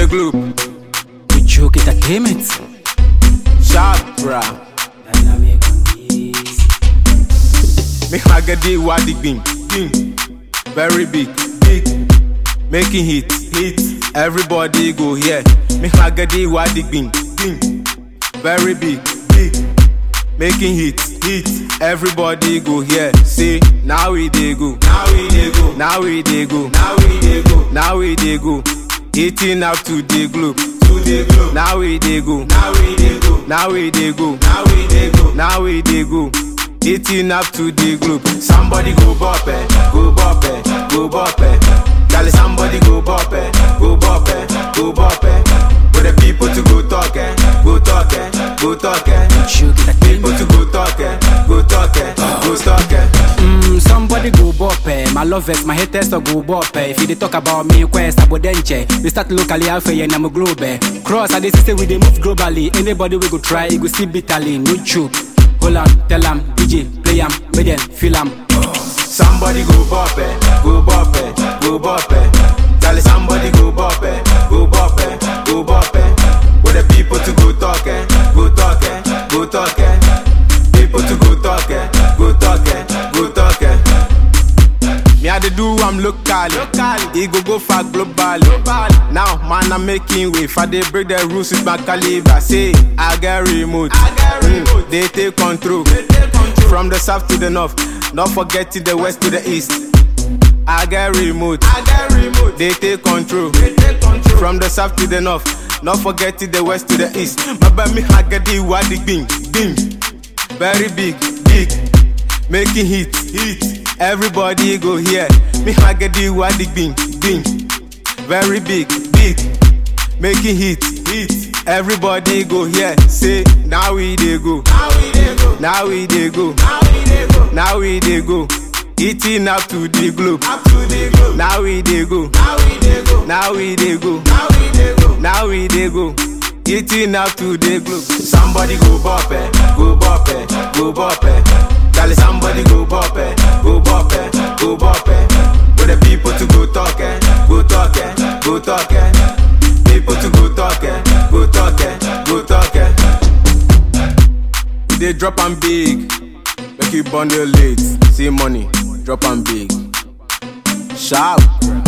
the globe. We joke entertainment. Sharp, bra. Dynamic on this. Make my get the wadi bing, bing. Very big, big. Making hit, hit. Everybody go here. Make my get the wadi bing, bing. Very big, big. Making hit, hit. Everybody go here. Say, now we dey go. Now we dey go. Now we dey go. Now we dey go. Now we dey go. Eating up to the globe. To the globe. Now we dey go. Now we dey go. Now we dey go. Now we dey go. Now we dey go. Eating up to the globe. Somebody go bop it, go bop it, go bop it. Tell somebody go bop it, go bop it, go bop it. For the people to go talk it, go talk it, go talk it. Joke People entertainment. to go talk it, go talk it, go talk it. Mm, somebody go bop eh. My lovers, my haters so go bop eh. If you dey talk about me, quest abodenche. We start locally, alpha and I'm a globe. eh. Cross, I dey say we dey move globally. Anybody we go try, it go see bitterly. No joke. Hold on, tell 'em, DJ, play 'em, make them feel 'em. Somebody go bop it, go bop it, go bop it. Tell somebody go bop it, go bop it, go bop it. For the people to go talk it, go talk it, go talk it. People to go talk it, go talk it, go talk it. Me I dey do am local, local. E go go far global, global. Now man I'm making way. If I dey break the rules with my caliber, say I get remote. I get remote. they take control. They take control. From the south to the north, not forget to the west to the east. I get remote. I get remote. They take control. They take control. From the south to the north, not forget to the west to the east. My baby I get the wadi bing, bing. Very big, big. Making hit, hit. Everybody go here. Me I get the wadi bing, bing. Very big, big. Making hit, hit. Everybody go here. Say now we dey go. Now we dey go. Now we dey go. Now we dey go. Now we dey go. Eating up to the globe. Up to the globe. Now we dey go. Now we dey go. Now we dey go. Now we dey go. Now we dey go. Eating up to the globe. Somebody go bop it, go bop it, go bop it. Tell somebody go bop it, go bop it, go bop it. For the people to go talk it, go talk it, go talk it. People to go talk it, go talk it, go talk it. We dey drop am big, make you bundle late. See money, drop am big. Sharp.